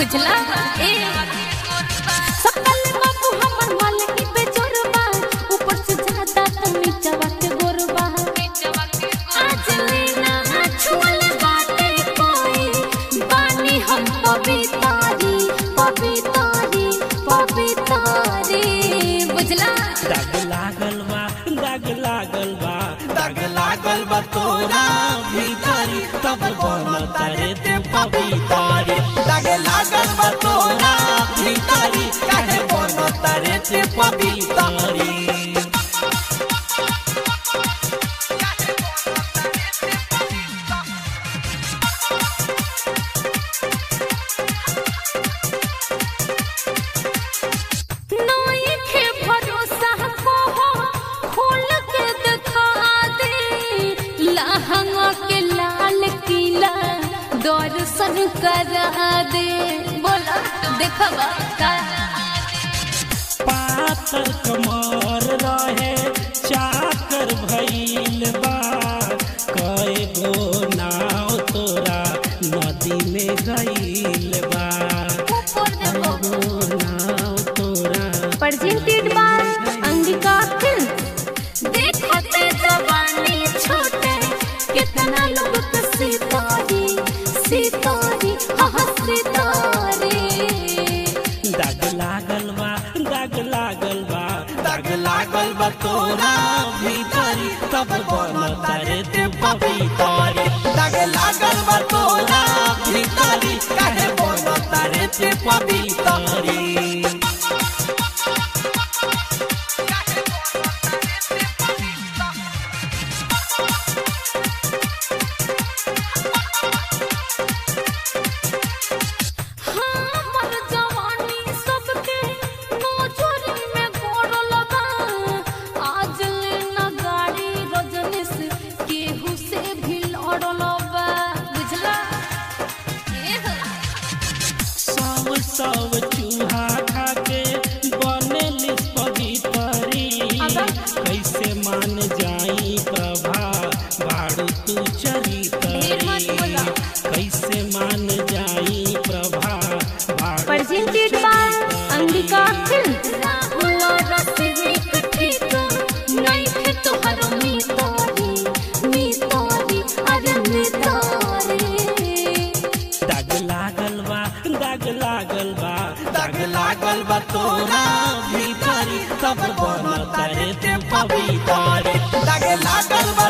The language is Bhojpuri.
बुझला ए सकल बाबू हमर मालिक पे जोरबा ऊपर से ज्यादा तो नीचवा के गोरबा आज लेना छुअल बाटे कोई बानी हम पवितारी पवितारी पवितारी बुझला दाग लागल बा दाग लागल बा दाग लागल बा तोरा भीतरी तब बन तारे ते पवितारी दाग लागल बा तोरा भीतरी काहे बन तारे ते पवितारी नई के भरोसा को हो खोल के दिखा दे लहंगा के लाल किला दर्शन करा दे बोला देखबा का पातर कमर रहे चाकर भइल बा कए गो नाव तोरा नदी में गइल बा ऊपर देखो गो नाव तोरा presented by अंगिका फिल्म देखते जवानी छोटे कितना लोग के सितारे सितारे हाँ सितारे दाग लागल बा दाग लागल बा दाग लागल बा तोरा भीतरी तब बन तारे ते पवितारी दाग लागल बा तोरा भीतरी काहे बन तारे ते पवितारी हमर जवानी सबके नोचरी में गोड़ल बा आज ले न गाड़ी रजनीश केहू से भी लड़ल बा बुझला ए हो। सब सब चूहा खाके बनेली पवितरी अबा। कैसे मान जाई प्रभा बाड़ू तू चली ढेर मत बोला। कैसे मान जाई प्रभा बाड़ू presented by Angika film Rahul Rasik ठीक नहीं थे तोहर मितारी मितारी अरे मितारी दाग लागल बा दाग लागल बा दाग लागल बा तोरा भीतरी तब बन तारे ते पवितारी दाग लागल बा